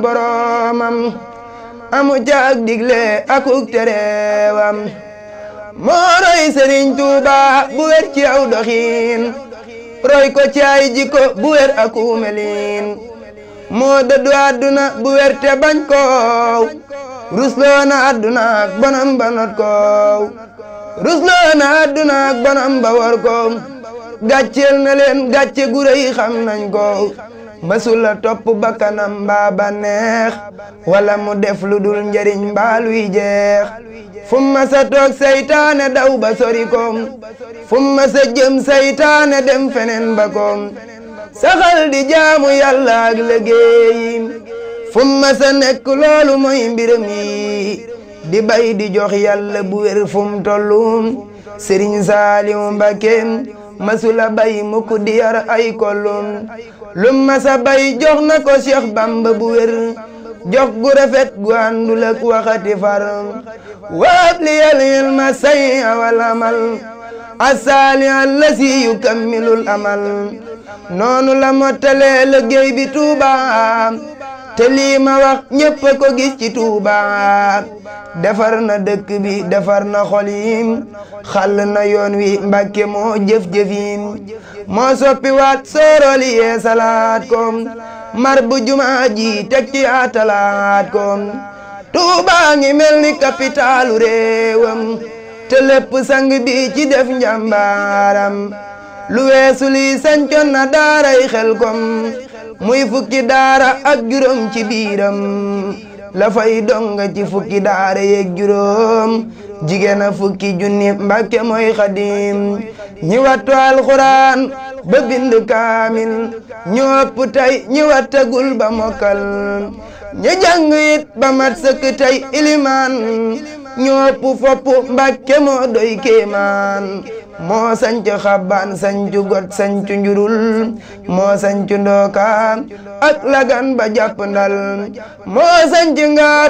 boroomam amu caag digle akuk tereewam moo roy Sëriñ Tuuba bu wér ci aw doxiin roy ko ci ay jikko bu wér aku melin moo dëddu àdduna bu wér te bañ koow rusloo na àdduna ak bonam ba not koow rusloo na àdduna ak bonam ba war koow gàcceel na leen gàcce gu rëy xam nañ ko mësula topp bakkanam mbaa ba neex wala mu def lu dul njariñ mbaa luy jeex fu ma sa toog saytaane daw ba sori ko fu ma sa jëm saytaane dem feneen ba ko saxal di jaamu yàlla ak liggéeyi fu ma sa nekk loolu mooy mbiram yi di bay di jox yàlla bu wér fu mu tollu Sëriñ Saaliw Mbakke masula bay mukk di yar ay kollum lum masa bay jox na ko Cheikh Bamba bu wér jox gu rafet gu àndul ak waxati far waab li yal ilma say awal amal asaali allasi yukammilul amal noonu la mottalee liggéey bi Tuuba te lii ma wax ñépp ko gis ci Tuuba defar na dëkk bi defar na xol yi xàll na yoon wi Mbàkke moo jëf-jëfin moo soppi waat sooroli yee salaat ko mar bu jumaa ji teg ci atalaat ko Tuuba ngi mel ni kapitaalu réewam te lépp sang bi ci def njàmbaaram lu weesu lii sancoon na daaray xel kom muy fukki daara ak juróom ci biiram la fay donga ci fukki daara yeeg juróom jigéen a fukki junni mbàkke mooy xadim ñi wattu alxuraan ba bind kaamil ñu ëpp tey ñi wattagul ba mokkal ñi jàng it ba mat sëkk tey ilimaan ñu ëpp fopp mbàkke moo doy kéemaan moo sanc xabbaan sancu got sancu njurul moo sancu ndooka ak lagan ba jàpp ndal moo sanc ngaat